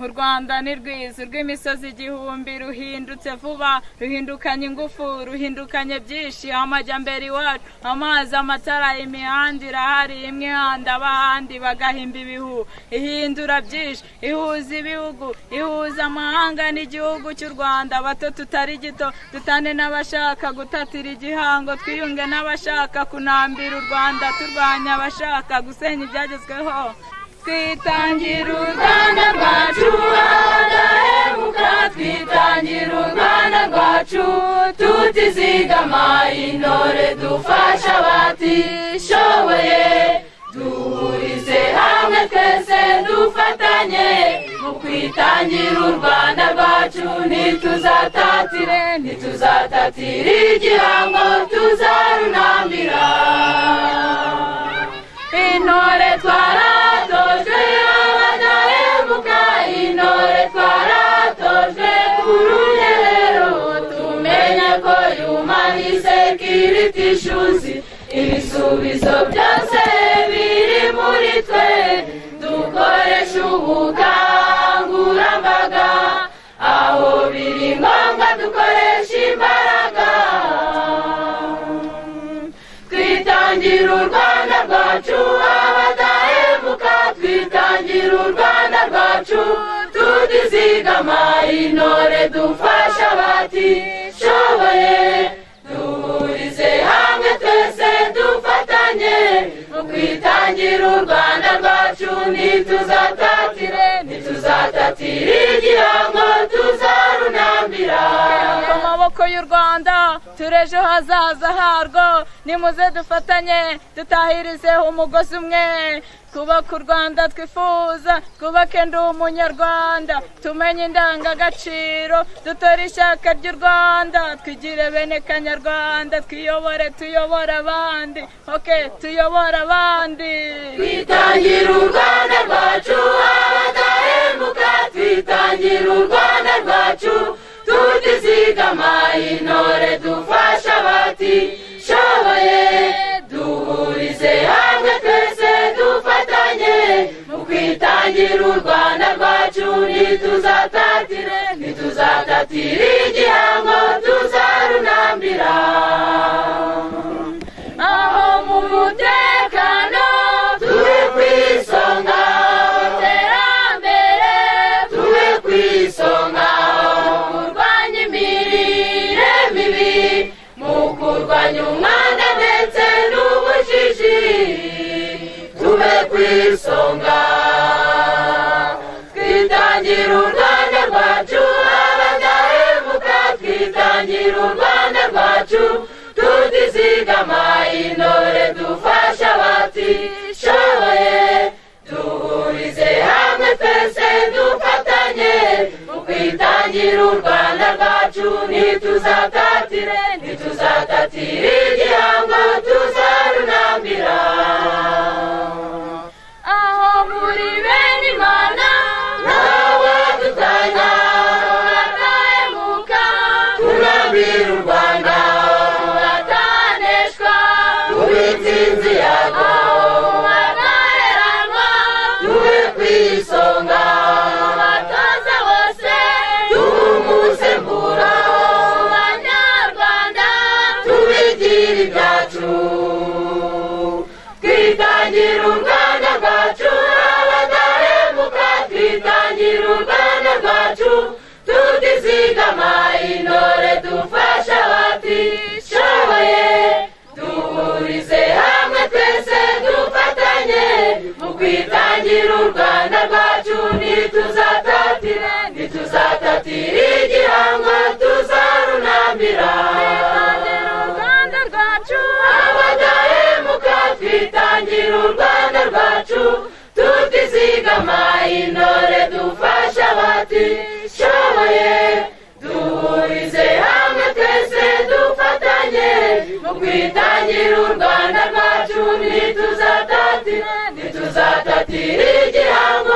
u rwanda ni rwiza urw'imisozi igihumbi ruhindutse vuba ruhindukanye ingufu ruhindukanye byinshi amajyambere iwacu amazi amatara imihanda irahari imwe ihanda abahandi bagahimba ibihu ihindura byinshi ihuza ibihugu ihuza amahanga n'igihugu cy'u rwanda bato tutari gito dutane n'abashaka gutatira igihango twiyunge n'abashaka kunambira u rwanda turwanya abashaka gusenya ibyagezweho twitangira u rwanda rwacu hadahebuka twitangira u rwanda rwacu tutizigama intore dufasha abatishoboye duhurize hamwe twese dufatanye mu kwitangira u rwanda rwacu ntituzatatire ntituzatatire igihango tuzarunambira intore twaratojwe abadahemuka intore twaratojwe urugerero tumenye ko yumani sekiriti ishuzi ibisubizo byose biri muri twe dukoresha ubukangurambaga aho biri ngombwa dukoresha imbaraga twitangira u rwanda rwacu abadahemuka twitangira u rwanda rwacu tutizigama intore dufasha abatishoboye duhurize hamwe twese dufatanye mu kwitangira u rwanda rwacu ntituzatatire ntituzatatire igihango tuzarunambira amaboko y'u rwanda turejo hazaza harwo nimuze dufatanye dutahirizeho umugozi umwe twubake u rwanda twifuza twubake ndi umunyarwanda tumenye indangagaciro dutore ishyaka ry'u rwanda twigire bene kanyarwanda twiyobore tuyobore abandi oke tuyobore abandi twitangira u rwanda rwacu abadahemuka twitangira u rwanda rwacu tutizigama intore dufasha abatishoboye duhurize hamwe twese dufatanye mu kwitangira u rwanda rwacu ntituzatatire ntituzatatire igihango tuzarunambira aho mu mutekano turi ku isonga iterambere turi ku isonga mu kurwanya imirire mibi mu kurwanya umwanda ndetse n'ubujiji tube ku isonga twitangira u rwanda rwacu abadahemuka twitangira u rwanda rwacu tutizigama intore dufasha abatishoboye duhurize hamwe twese dufatanye mu kwitangira u rwanda rwacu ntituzatatire ntituzatatire igihango tuzarunambira aho muri bene imana n'abafatanya batahemuka turambira u rwanda bataneshwa tube insinzi yago bataheranwa tube ku isonga batoza bose tuba umusemburo banyarwanda tubigira ibyacu twitangira u rwanda rwacu abadahemuka twitangira u rwanda rwacu tutizigama intore dufasha abatishoboye duhurize hamwe twese dufatanye mu kwitangira u rwanda rwacu ntituzatatire ntituzatatire igihango tuzarunambira rwanda rwacu abadahemuka twitangira u rwanda rwacu tutizigama intore dufasha abatishoboye duhurize hamwe twese dufatanye mu kwitangira u rwanda rwacu ntituzatatire ntituzatatire igihango